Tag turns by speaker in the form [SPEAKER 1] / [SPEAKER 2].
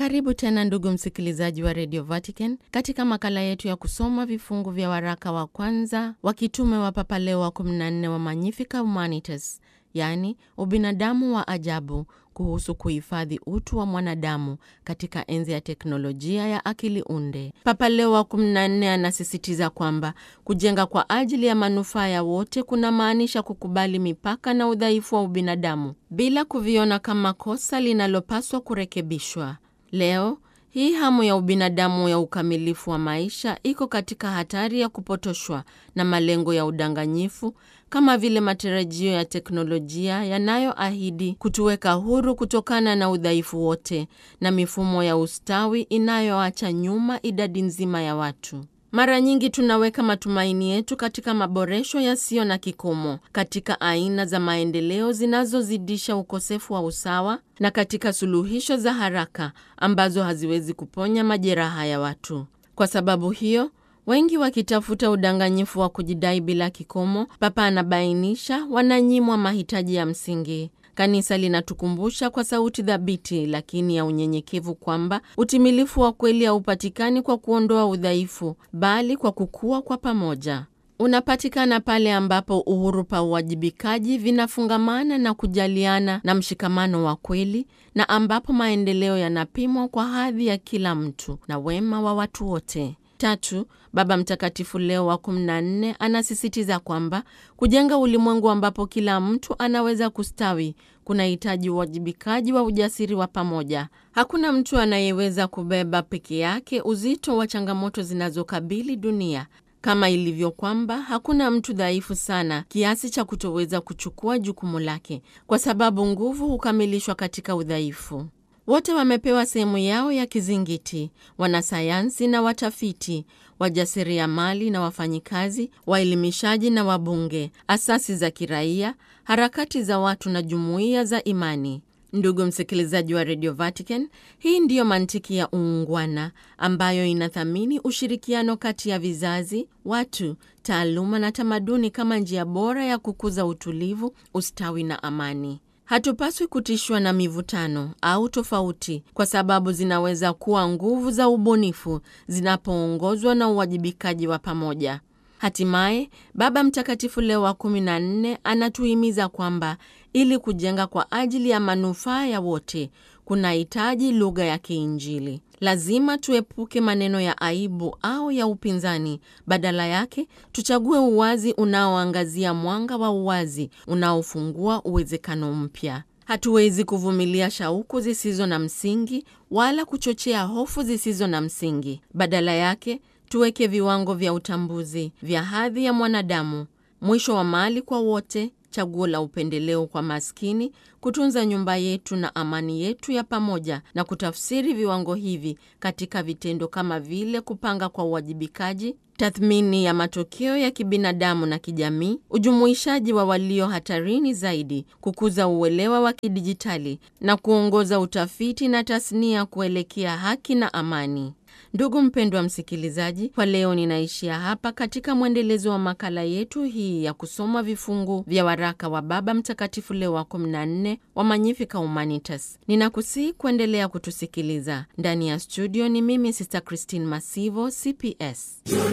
[SPEAKER 1] Karibu tena ndugu msikilizaji wa Radio Vatican katika makala yetu ya kusoma vifungu vya waraka wa kwanza wa kitume wa Papa Leo wa 14 wa Magnifica Humanitas, yaani ubinadamu wa ajabu, kuhusu kuhifadhi utu wa mwanadamu katika enzi ya teknolojia ya akili unde. Papa Leo wa 14 anasisitiza kwamba kujenga kwa ajili ya manufaa ya wote kunamaanisha kukubali mipaka na udhaifu wa ubinadamu bila kuviona kama kosa linalopaswa kurekebishwa. Leo hii hamu ya ubinadamu ya ukamilifu wa maisha iko katika hatari ya kupotoshwa na malengo ya udanganyifu kama vile matarajio ya teknolojia yanayoahidi kutuweka huru kutokana na udhaifu wote na mifumo ya ustawi inayoacha nyuma idadi nzima ya watu. Mara nyingi tunaweka matumaini yetu katika maboresho yasiyo na kikomo, katika aina za maendeleo zinazozidisha ukosefu wa usawa na katika suluhisho za haraka ambazo haziwezi kuponya majeraha ya watu. Kwa sababu hiyo, wengi wakitafuta udanganyifu wa kujidai bila kikomo, Papa anabainisha wananyimwa mahitaji ya msingi. Kanisa linatukumbusha kwa sauti thabiti lakini ya unyenyekevu kwamba utimilifu wa kweli haupatikani kwa kuondoa udhaifu, bali kwa kukua kwa pamoja. Unapatikana pale ambapo uhuru pa uwajibikaji vinafungamana na kujaliana na mshikamano wa kweli, na ambapo maendeleo yanapimwa kwa hadhi ya kila mtu na wema wa watu wote. Tatu, Baba Mtakatifu Leo wa 14 anasisitiza kwamba kujenga ulimwengu ambapo kila mtu anaweza kustawi kunahitaji uwajibikaji wa ujasiri wa pamoja. Hakuna mtu anayeweza kubeba peke yake uzito wa changamoto zinazokabili dunia, kama ilivyo kwamba hakuna mtu dhaifu sana kiasi cha kutoweza kuchukua jukumu lake, kwa sababu nguvu hukamilishwa katika udhaifu. Wote wamepewa sehemu yao ya kizingiti: wanasayansi na watafiti, wajasiriamali na wafanyikazi, waelimishaji na wabunge, asasi za kiraia, harakati za watu na jumuiya za imani. Ndugu msikilizaji wa Radio Vatican, hii ndiyo mantiki ya uungwana ambayo inathamini ushirikiano kati ya vizazi, watu, taaluma na tamaduni kama njia bora ya kukuza utulivu, ustawi na amani. Hatupaswi kutishwa na mivutano au tofauti, kwa sababu zinaweza kuwa nguvu za ubunifu zinapoongozwa na uwajibikaji wa pamoja. Hatimaye, Baba Mtakatifu Leo wa 14 anatuhimiza kwamba ili kujenga kwa ajili ya manufaa ya wote kunahitaji lugha ya kiinjili. Lazima tuepuke maneno ya aibu au ya upinzani. Badala yake, tuchague uwazi unaoangazia mwanga wa uwazi unaofungua uwezekano mpya. Hatuwezi kuvumilia shauku zisizo na msingi wala kuchochea hofu zisizo na msingi. Badala yake, tuweke viwango vya utambuzi vya hadhi ya mwanadamu, mwisho wa mali kwa wote, chaguo la upendeleo kwa maskini, kutunza nyumba yetu na amani yetu ya pamoja, na kutafsiri viwango hivi katika vitendo kama vile kupanga kwa uwajibikaji, tathmini ya matokeo ya kibinadamu na kijamii, ujumuishaji wa walio hatarini zaidi, kukuza uelewa wa kidijitali na kuongoza utafiti na tasnia kuelekea haki na amani. Ndugu mpendwa msikilizaji, kwa leo ninaishia hapa katika mwendelezo wa makala yetu hii ya kusoma vifungu vya waraka wa Baba Mtakatifu Leo wa 14 wa Magnifica Humanitas. Ninakusihi kuendelea kutusikiliza. Ndani ya studio ni mimi Sister Christine Masivo, CPS.